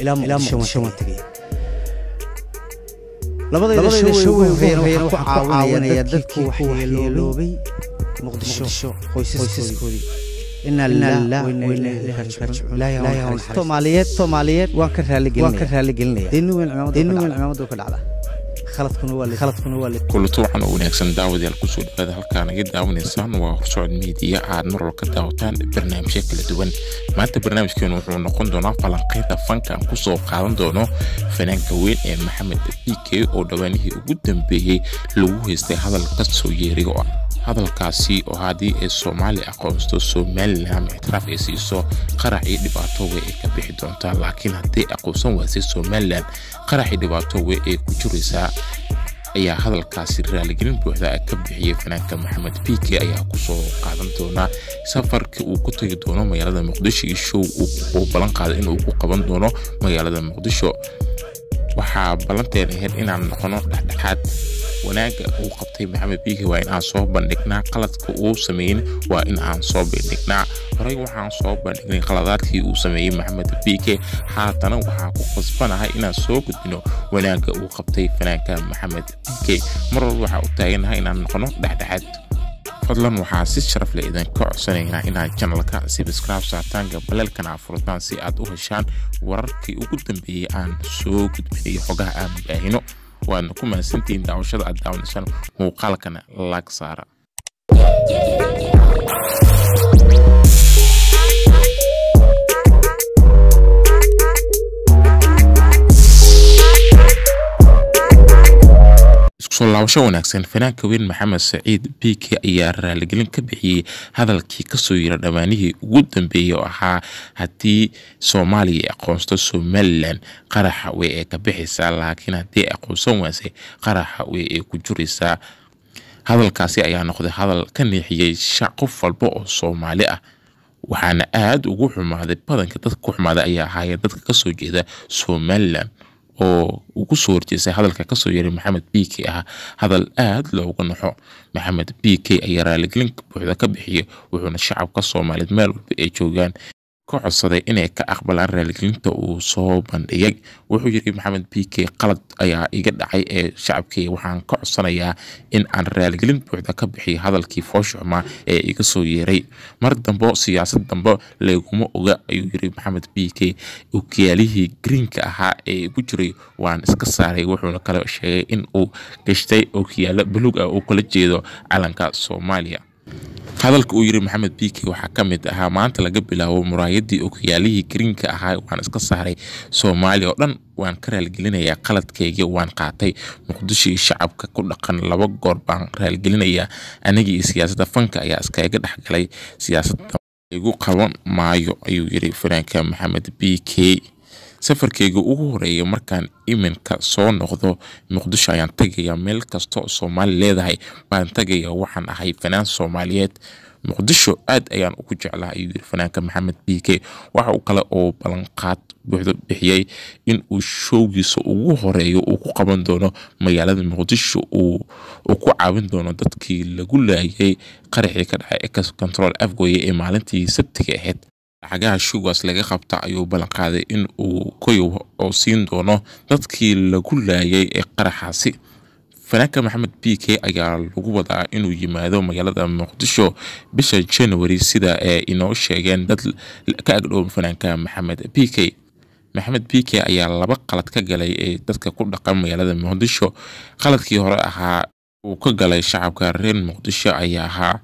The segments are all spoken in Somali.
ilaa muqdisho waan tegay labadayda show ugu horeeyana waxaan ku caawinayaa dadkii ku waxyeeloobay muqdisho qoysaskoodii inaa lillaah wa inaa ilaahi raajicuun ilaahay ha naxariisto soomaaliyeed soomaaliyeed waan ka raaligelinaya waan ka raaligelinaya deeni weyn cimaamadu ka dhacda khaladkuna waa khaladkuna waa kulato waxaan u wanaagsan daawadayaal kusoo dhawaada halkaa naga daawanaysaan waa horsocod miidiya aad mar walba ka daawataan barnaamijyo kala duwan maanta barnaamijkeenu wuxuu noqon doonaa falanqaynta fanka aan kusoo qaadan doono fanaanka weyn ee maxamed bike oo dhowaanihii ugu dambeeyey lagu haystay hadal ka soo yeeray oo hadalkaasi oo haddii ay soomaali aqoonsto somalilan ictiraaf ay siiso qarax iyo dhibaato wey ay ka bixi doontaa laakiin hadday aqoonsan waasay somalilan qarax iyo dhibaato wey ay ku jiraysaa ayaa hadalkaasi raaligelin buuxda ka bixiyey fanaanka maxamed bike ayaa kusoo qaadan doonaa safarka uu ku tagi doono magaalada muqdisho iyo show uu ballan qaaday inuu ku qaban doono magaalada muqdisho waxaa ballanteen ahayd inaan noqono dhexdhexaad wanaagga uu qabtay maxamed biike waa in aan soo bandhignaa qaladka uu sameeyin waa in aan soo bandhignaa horey waxaan soo bandhignay qaladaadkii uu sameeyey maxamed biike haatana waxaa ku qasbanahay inaan soo gudbino wanaagga uu qabtay fanaanka maxamed biike mar walba waxaa u taaganahay inaan noqono dhexdhexaad fadlan waxaa si sharaf leh idinka codsanaynaa inaad janalka sibscribe saartaan gabaleelkana furtaan si aad u heshaan wararkii ugu dambeeyey aan soo gudbinayo xogaha aan baahino waadna ku mahadsantihiin daawashada aad daawanaysaan muuqaalkana laag saara iskusoo laabasho wanaagsan fanaanka weyn maxamed saciid biike ayaa raaligelin ka bixiyey hadalkii kasoo yira dhammaanihii ugu dambeeyey oo ahaa haddii soomaaliya aqoonsto somalilan qaraxa way ay ka bixaysaa laakiin haddii aqoonsan waasay qaraxa way ay ku jiraysaa hadalkaasi ayaa noqday hadal ka neexiyey qof walba oo soomaali ah waxaana aada ugu xumaaday badanka dadka ku xumaaday ayaa ahaayeen dadka kasoo jeeda somalilan oo ugu soo horjeestay hadalka kasoo yeeray maxamed bike ah hadal aada looga naxo maxamed bike ayaa raaligelin buuxda ka bixiyay wuxuuna shacabka soomaaliyeed meel walba ay joogaan ka codsaday inay ka aqbalaan raaligelinta uu soo bandhigay wuxuu yiri maxamed bike qalad ayaa iga dhacay ee shacabkay waxaan ka codsanayaa in aan raaligelin buuxda ka bixiyo hadalkii fooshuxmaa ee iga soo yeeray mar dambo siyaasad dambe leeguma oga ayuu yiri maxamed bike okiyaalihii greenka ahaa ee igu jiray waan iska saaray wuxuuna kale sheegay in uu gashtay okiyaalo buluug ah oo kala jeedo calanka soomaaliya hadalka uu yiri maxamed bike waxaa ka mid ahaa maanta laga bilaabo muraayadii okiyaalihii greenka ahaa waan iska saaray soomaaliya oo dhan waan ka raaligelinayaa qaladkayga waan qaatay muqdisho iyo shacabka ku dhaqan laba goor baan raaligelinayaa anigii iyo siyaasadda fanka ayaa iskaga dhexgalay siyaasadda igu qaban maayo ayuu yiri fanaanka maxamed bike safarkeyga ugu horeeya markaan iminka soo noqdo muqdisho ayaan tagayaa meel kastoo soomaali leedahay baan tagayaa waxaan ahay fanaan soomaaliyeed muqdisho aad ayaan ugu jeclaa ayuu yiri fanaanka maxamed bike waxa uu kale oo ballanqaad buuxdo bixiyey in uu showgiisa ugu horeeyo uu ku qaban doono magaalada muqdisho uu ku caawin doono dadkii lagu laayay qaraxii ka dhacay ex control afgoye ee maalintii sabtiga ahayd lacagaha shugaas laga qabta ayuu ballanqaaday in uu koyow oo siin doono dadkii lagu laayay ee qaraxaasi fanaanka maxamed bike ayaa lagu wadaa inuu yimaado magaalada muqdisho bisha january sida ay inoo sheegeen dad ka agdhow fanaanka maxamed bike maxamed bike ayaa laba qalad ka galay ee dadka ku dhaqan magaalada muqdisho qaladkii hore ahaa uu ka galay shacabka reer muqdisho ayaa ahaa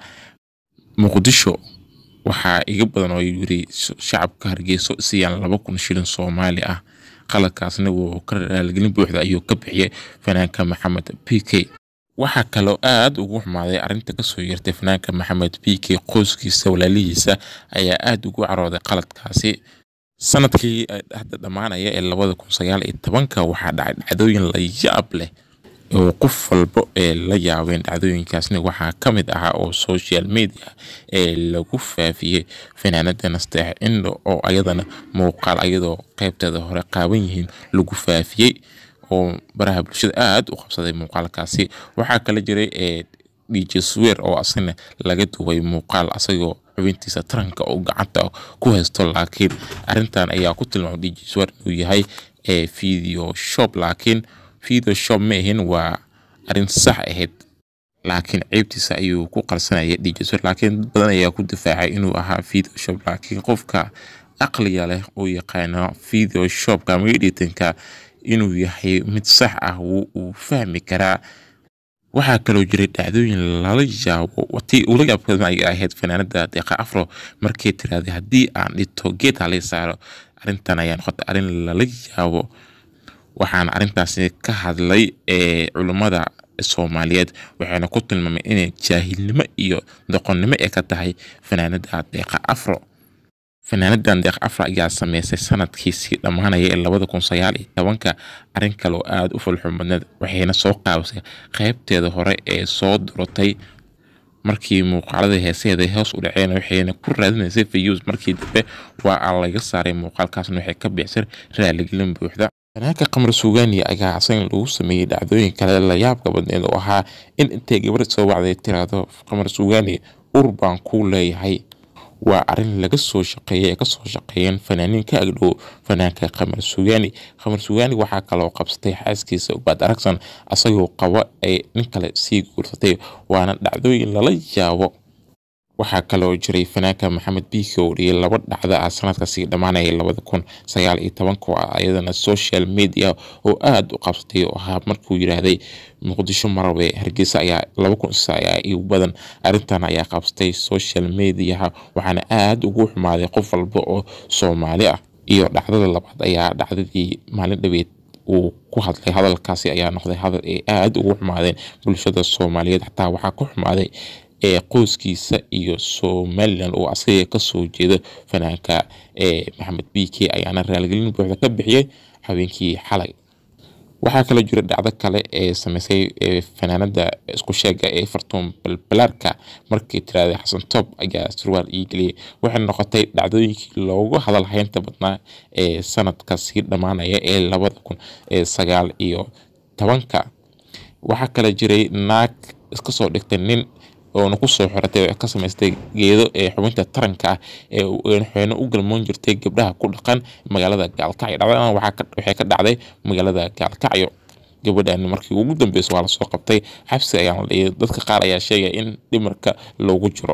muqdisho waxaa iga badan oo yiri shacabka hargeyso siiyaan laba kun shilin soomaali ah qaladkaasna wuu ka raaligelin buuxda ayuu ka bixiyay fanaanka maxamed bike waxaa kaloo aada ugu xumaaday arrinta kasoo yeertay fanaanka maxamed bike qoyskiisa walaalihiisa ayaa aada ugu carooday qaladkaasi sanadkii hadda dhammaanaya ee labada kun sagaal iyo tobanka waxaa dhacay dhacdooyin la yaab leh oo qof walba ee la yaabeen dhacdooyinkaasna waxaa ka mid ahaa oo social media ee lagu faafiyey fanaanada nasteex indho oo ayadana muuqaal ayadoo qeybteeda hore qaaban yihiin lagu faafiyey oo baraha bulshada aada u qabsaday muuqaalkaasi waxaa kala jiray ee dj swer oo asagna laga duubay muuqaal asagoo xubintiisa taranka oo gacanta ku haysto laakiin arrintan ayaa ku tilmaamay dijiswar inuu yahay ee video shop laakiin video shop ma ahin waa arrin sax ahayd laakiin ceebtiisa ayuu ku qarsanaya dijiswar laakiin dad badan ayaa ku difaacay inuu ahaa video shop laakiin qofka aqliga leh oo yaqaano video shopka ama editinka inuu yahay mid sax ah uu fahmi karaa waxaa kaloo jiray dhacdooyin lala yaabo tii ula yaabka ay ahayd fanaanada deeqa afro markay tiraahday haddii aan dhito geed halay saaro arrintan ayaa noqotay arrin lala yaabo waxaana arrintaasi ka hadlay ee culummada soomaaliyeed waxayna ku tilmaamay inay jaahilnimo iyo doqonnimo ee ka tahay fanaanada deeqa afro fanaanadan deeq afra ayaa sameysay sanadkiisii dhammaanaya ee labada kun sagaal iyo tobanka arrin kale oo aada u falxumadneed waxayna soo qaabisay qeybteeda hore ee soo duratay markii muuqaalada heeseeda hoos u dhaceen waxayna ku raadinaysay fayuus markii dambe waa aan laga saaray muuqaalkaasna waxay ka bixisay raaligelin buuxda fanaanka qamar suugaani ayaa asagan lagu sameeyey dhacdooyin kale layaabka badneed oo ahaa in intay gabar soo wacday tiraahdo qamar suugaani ur baan kuu leeyahay waa arrin laga soo shaqeeyay ee kasoo shaqeeyeen fanaaniin ka agdhow fanaanka qamar sugaani qamar sugaani waxaa kaloo qabsatay xaaskiisa ubaad aragsan asagoo qabo ay nin kale sii guursatay waana dhacdooyin lala yaabo waxaa kaloo jiray fanaanka maxamed biiki oo dhiyay laba dhacda ah sanadkasii dhammaanaya labada kun sagaal iyo tobanka oo ah ayadana social media oo aada u qabsatay oo ahaa markuu yiraahday muqdisho marabe hargeysa ayaa laba kun ayaa igu badan arrintan ayaa qabsatay social mediaha waxaana aada ugu xumaaday qof walba oo soomaali ah iyo dhacdada labaad ayaa dhacdadii maalin dhaweed uu ku hadlay hadalkaasi ayaa noqday hadal ay aada ugu xumaadeen bulshada soomaaliyeed xataa waxaa ku xumaaday ee qoyskiisa iyo somalilan oo asaga kasoo jeedo fanaanka ee maxamed b k ayaana raaligelin buuxda ka bixiyey habeenkii xalay waxaa kaloo jira dhacdo kale ee sameysay fanaanada isku sheega ee fartuun balbalaarka markii tiraahday xasan toob ayaa surwaal ii geliyay waxay noqotay dhacdooyinkii loogu hadal haynta badnaa ee sanadka sii dhammaanaya ee labada kun ee sagaal iyo tobanka waxaa kale jiray naag iska soo dhigtay nin oona kusoo xiratay ka samaystay geedo ee xubinta taranka ah ee waxayna u galmoon jirtay gabdhaha ku dhaqan magaalada gaalkacyo dhacdadan waxay ka dhacday magaalada gaalkacyo gabadhan markii ugu dambeysa waa lasoo qabtay xabsi ayaa la dhiyay dadka qaar ayaa sheegaya in dhimarka loogu jiro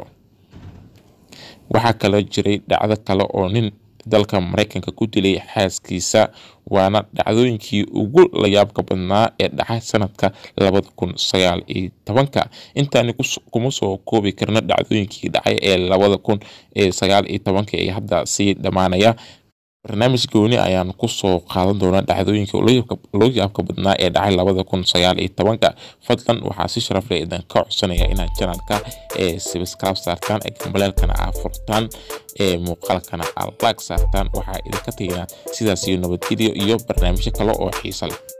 waxaa kaloo jiray dhacdo kale oo nin dalka maraykanka ku dilay xaaskiisa waana dhacdooyinkii ugu layaabka badnaa ee dhacay sanadka labada kun sagaal iyo tobanka intaani kuma soo koobi karna dhacdooyinkii dhacay ee labada kun sagaal iyo tobanka ee hadda sii dhammaanaya barnaamij gooni ayaan kusoo qaadan doonaa dhacdooyinka loo yaabka badnaa ee dhacay labada kun sagaal iyo tobanka fadlan waxaa si sharaf leh idinka codsanaya inaad janalka ee sibiskraab saartaan ee gambaleelkana aa furtaan ee muuqaalkana aa laag saartaan waxaa idinka teginaa sidaas iyo nabadgelyo iyo barnaamijyo kale oo xiisa leh